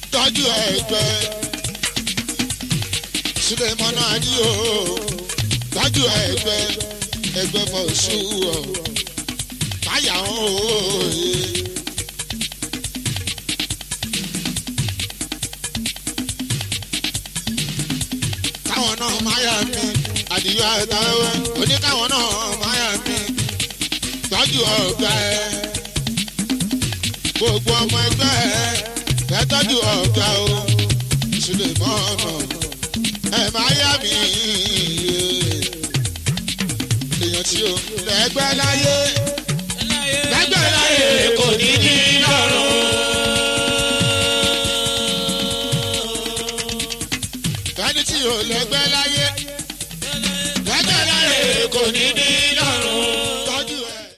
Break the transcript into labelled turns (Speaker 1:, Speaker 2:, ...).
Speaker 1: tọ́jú ẹgbẹ́ sulemọ́nà àdìo tọ́jú ẹgbẹ́ ẹgbẹ́ fọ̀ṣù ọ̀ táyà ń òye. káwọn náà máa yà mí àdìyọ àtàwẹ́ oníkáwọn náà máa yà mí tọ́jú ọ̀gá ẹ̀ gbogbo ọmọ ẹgbẹ́ ẹ̀ ẹ̀ tọ́jú ọ̀gá o sulemọ́nà ẹ̀ máa yà mí èèyàn tí o lẹ́gbẹ́ láyé